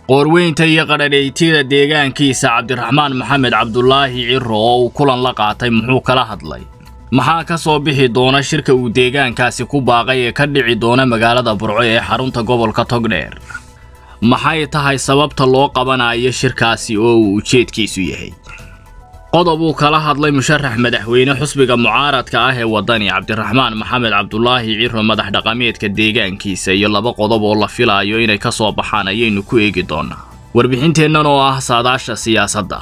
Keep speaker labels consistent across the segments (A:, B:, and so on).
A: qoorweynta iyo qadhadhaytida deegaankiisa cabdiraxmaan maxamed cabdulaahi ciro oo uu kulan la qaatay muxuu kala hadlay maxaa ka soo bixi doona shirka uu deegaankaasi ku baaqay ee ka dhici doona magaalada burco ee xarunta gobolka togdheer maxay tahay sababta loo qabanayo shirkaasi oo uu ujeedkiisu yahay qodob uu kala hadlay musharax madaxweyne xusbiga mucaaradka ah ee waddani cabdiraxmaan maxamed cabdulaahi ciro madax dhaqameedka deegaankiisa iyo laba qodob oo la filaayo inay ka soo baxaan ayaynu ku eegi doonaa warbixinteennan oo ah saadaasha siyaasadda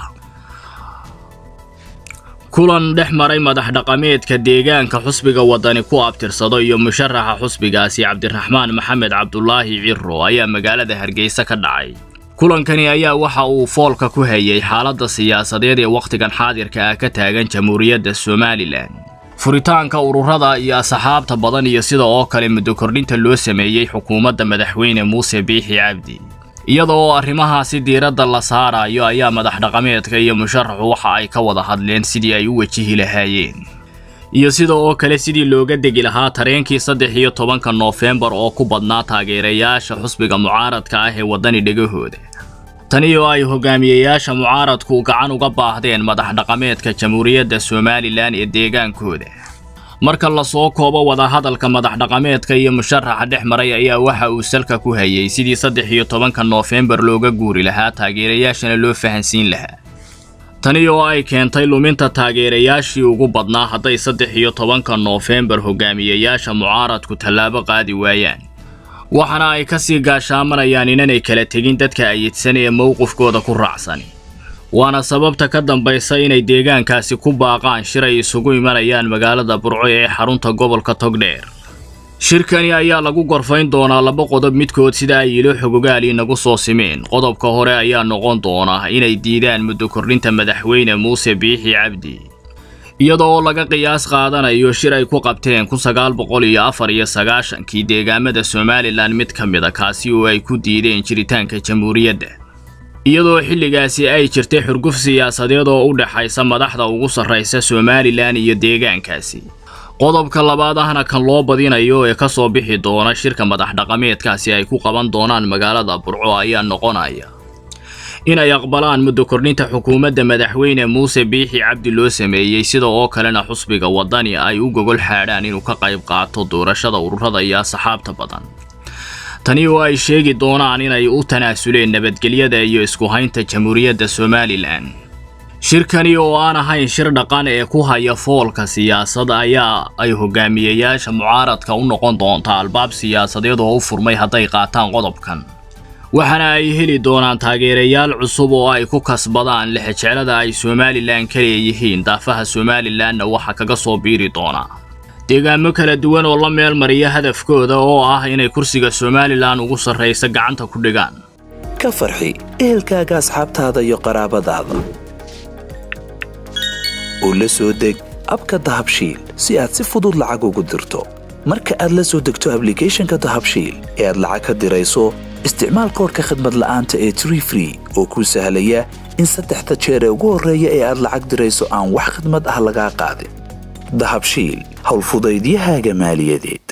A: kulan dhex maray madax dhaqameedka deegaanka xusbiga waddani ku abtirsado iyo musharaxa xusbigaasi cabdiraxmaan maxamed cabdulaahi ciro ayaa magaalada hargeysa ka dhacay kulankani ayaa waxa uu foolka ku hayay xaaladda siyaasadeed ee wakhtigan xaadirka ah ka taagan jamhuuriyadda somalilan furitaanka ururada iyo asxaabta badan iyo sida oo kale muddo kordhinta loo sameeyey xukuumadda madaxweyne muuse biixi cabdi iyada oo arrimahaasi diiradda la saarayo ayaa madax dhaqameedka iyo musharaxu waxa ay ka wada hadleen sidii ay u wajihi lahaayeen iyo sida oo kale sidii looga degi lahaa tareenkii saddex iyo tobanka noofembar oo ku badnaa taageerayaasha xusbiga mucaaradka ah ee waddani dhegahooda tani oo ay hogaamiyeyaasha mucaaradku gacan uga baahdeen madax dhaqameedka jamhuuriyadda somalilan ee deegaankooda marka lasoo koobo wadahadalka madax dhaqameedka iyo musharaxa dhex maray ayaa waxa uu salka ku hayay sidii saddex iyo tobanka noofembar looga guuri lahaa taageerayaashana loo fahansiin lahaa tani oo ay keentay luminta taageerayaashii ugu badnaa hadday saddex iyo tobanka noofembar hogaamiyeyaasha mucaaradku tallaabo qaadi waayaan waxaana ay ka sii gaashaamanayaan inanay kala tegin dadka ayidsan ee mowqifkooda ku raacsan waana sababta ka dambaysa inay deegaankaasi ku baaqaan shir ay isugu imanayaan magaalada burco ee xarunta gobolka togdheer shirkani ayaa lagu gorfayn doonaa laba qodob midkood sida ay ilo xogogaali nagu soo simeen qodobka hore ayaa noqon doona inay diidaan muddo kordhinta madaxweyne muuse biixi cabdi iyada oo laga qiyaas qaadanayo shir ay ku qabteen kun sagaal boqol iyo afar iyo sagaashankii deegaamada somalilan mid ka mid a kaasi oo ay ku diideen jiritaanka jamhuuriyadda iyadoo xilligaasi ay jirtay xurguf siyaasadeed oo u dhexaysa madaxda ugu sarraysa somalilan iyo deegaankaasi qodobka labaad ahna kan loo badinayo ee ka soo bixi doona shirka madax dhaqameedkaasi ay ku qaban doonaan magaalada burco ayaa noqonaya inay aqbalaan muddo kordhinta xukuumadda madaxweyne muuse biixi cabdi loo sameeyey sida oo kalena xusbiga waddani ay u gogol xaadhaan inuu ka qayb qaato doorashada ururada iyo asxaabta badan tani oo ay sheegi doonaan inay u tanaasuleen nabadgelyada iyo isku haynta jamhuuriyadda somalilan shirkani oo aan ahayn shir dhaqan ee ku haya foolka siyaasad ayaa ay hogaamiyeyaasha mucaaradka u noqon doontaa albaab siyaasadeed oo u furmay hadday qaataan qodobkan waxaana ay heli doonaan taageerayaal cusub oo ay ku kasbadaan lexejeclada ay somalilan ka leeyihiin daafaha somalilanna waxa kaga soo biiri doonaa deegaamo kala duwan oo la meel mariya hadafkooda oo ah inay kursiga somalilan ugu sarraysa gacanta ku dhigaan
B: ka farxi ehelkaaga asxaabtaada iyo qaraabadaada oo la soo deg abka dahabshiil si aad si fudud lacag ugu dirto marka aad la soo degto ablicathonka dahabshiil ee aad lacag ka dirayso isticmaal koorka khadmad la'aanta ee tree free oo kuu sahlaya in saddexda jeer ee ugu horreeya ee aad lacag dirayso aan wax khidmad ah lagaa qaadin dahabshiil howlfudaydiyahaaga maaliyadeed